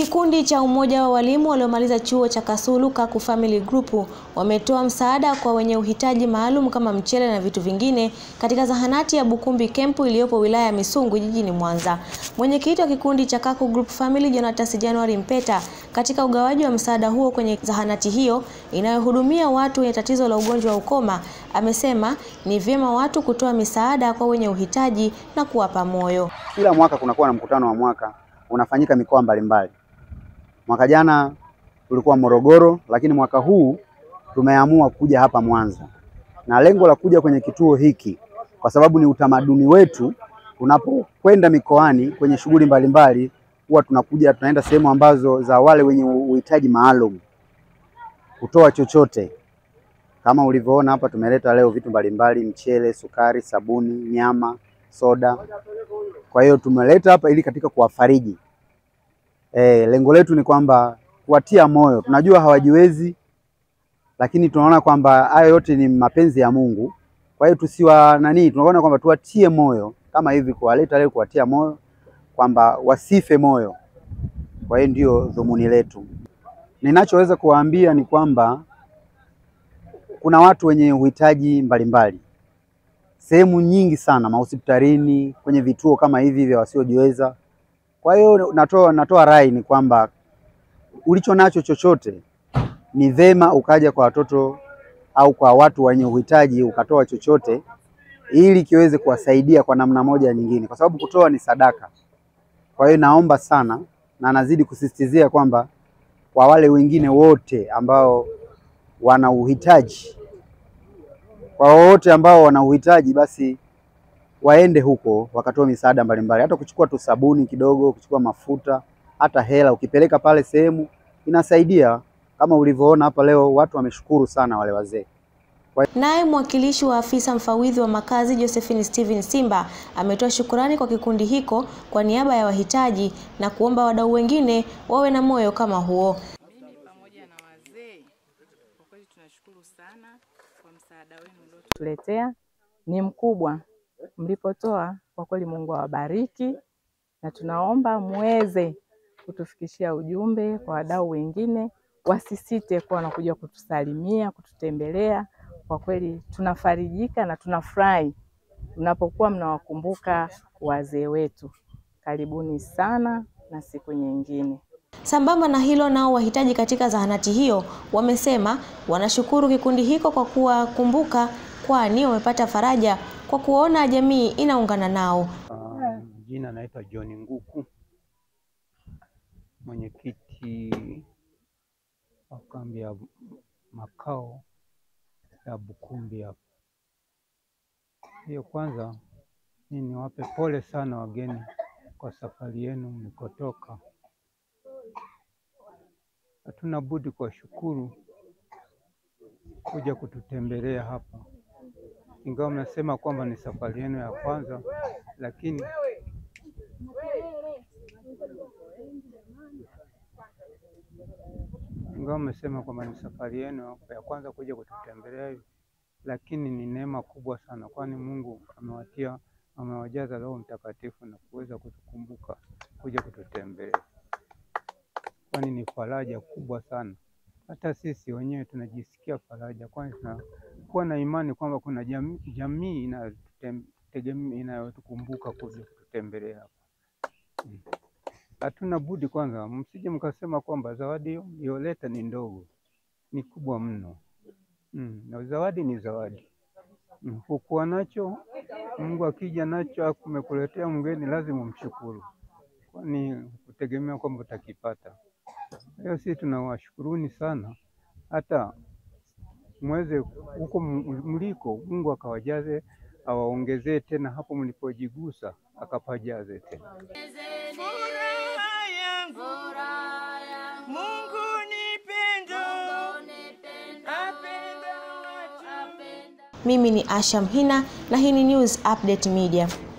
Kikundi cha umoja wa walimu waliomaliza chuo cha Kasulu Kaku Family Group wametoa msaada kwa wenye uhitaji maalum kama mchele na vitu vingine katika zahanati ya Bukumbi Kempu iliyopo wilaya ya Misungwi jijini Mwanza. Mwenyekiti wa kikundi cha Kaku Group Family Jonatas January Mpeta katika ugawaji wa msaada huo kwenye zahanati hiyo inayohudumia watu wenye tatizo la ugonjwa wa ukoma amesema ni vyema watu kutoa misaada kwa wenye uhitaji na kuwapa moyo. Kila mwaka kunakuwa na mkutano wa mwaka unafanyika mikoa mbalimbali. Mwaka jana tulikuwa Morogoro, lakini mwaka huu tumeamua kuja hapa Mwanza, na lengo la kuja kwenye kituo hiki kwa sababu ni utamaduni wetu. Tunapokwenda mikoani kwenye shughuli mbalimbali, huwa tunakuja tunaenda sehemu ambazo za wale wenye uhitaji maalum kutoa chochote. Kama ulivyoona hapa, tumeleta leo vitu mbalimbali: mchele, sukari, sabuni, nyama, soda. Kwa hiyo tumeleta hapa ili katika kuwafariji E, lengo letu ni kwamba kuwatia moyo. Tunajua hawajiwezi, lakini tunaona kwamba hayo yote ni mapenzi ya Mungu. Kwa hiyo tusiwa nani, tunaona kwamba tuwatie moyo kama hivi, kuwaleta leo kuwatia moyo kwamba wasife moyo. Kwa hiyo ndio dhumuni letu. Ninachoweza kuwaambia ni kwamba kuna watu wenye uhitaji mbalimbali sehemu nyingi sana, mahospitalini, kwenye vituo kama hivi vya wasiojiweza kwa hiyo natoa natoa rai ni kwamba ulicho nacho chochote ni vema ukaja kwa watoto au kwa watu wenye uhitaji ukatoa chochote ili kiweze kuwasaidia kwa namna moja nyingine, kwa sababu kutoa ni sadaka. Kwa hiyo naomba sana na nazidi kusisitizia kwamba kwa wale wengine wote ambao wana uhitaji, kwa wote ambao wana uhitaji basi waende huko wakatoa misaada mbalimbali, hata kuchukua tu sabuni kidogo, kuchukua mafuta, hata hela ukipeleka pale sehemu inasaidia. Kama ulivyoona hapa leo, watu wameshukuru sana wale wazee. Naye mwakilishi wa afisa mfawidhi wa makazi Josephine Steven Simba ametoa shukurani kwa kikundi hiko kwa niaba ya wahitaji na kuomba wadau wengine wawe na moyo kama huo. Mimi pamoja na wazee, kwa kweli tunashukuru sana kwa msaada wenu mliotuletea, ni mkubwa mlipotoa kwa kweli, Mungu awabariki, na tunaomba muweze kutufikishia ujumbe kwa wadau wengine, wasisite kuwa wanakuja kutusalimia, kututembelea. Kwa kweli tunafarijika na tunafurahi mnapokuwa mnawakumbuka wazee wetu. Karibuni sana na siku nyingine. Sambamba na hilo, nao wahitaji katika zahanati hiyo wamesema wanashukuru kikundi hiko kwa kuwakumbuka, kwani wamepata faraja kwa kuona jamii inaungana nao. Uh, jina naitwa John Nguku, mwenyekiti wa kambi ya makao ya Bukumbi hapa. Hiyo kwanza, mimi niwape pole sana wageni kwa safari yenu mlikotoka. Hatuna budi kuwashukuru kuja kututembelea hapa ingawa mnasema kwamba ni safari yenu ya kwanza, lakini ingawa mmesema kwamba ni safari yenu ya kwanza kuja kututembelea hivi, lakini ni neema kubwa sana, kwani Mungu amewatia amewajaza Roho Mtakatifu na kuweza kutukumbuka kuja kututembelea, kwani ni faraja kubwa sana. Hata sisi wenyewe tunajisikia faraja, kwani tunakuwa na imani kwamba kuna jamii, jamii inayotukumbuka kuja kututembelea hapa. Hatuna budi kwanza, msije mkasema kwamba zawadi iliyoleta ni ndogo, ni kubwa mno. Mm, na zawadi ni zawadi. Mm, hukuwa nacho, Mungu akija nacho akumekuletea mgeni, lazima umshukuru, kwani kutegemea kwamba utakipata. Hiyo sisi tunawashukuruni sana, hata mweze huko mliko, Mungu akawajaze, awaongezee tena hapo mlipojigusa, akapajaze tena. Furaha yangu, Mungu ni pendo, apenda watu. Mimi ni Asha Mhina na hii ni News Update Media.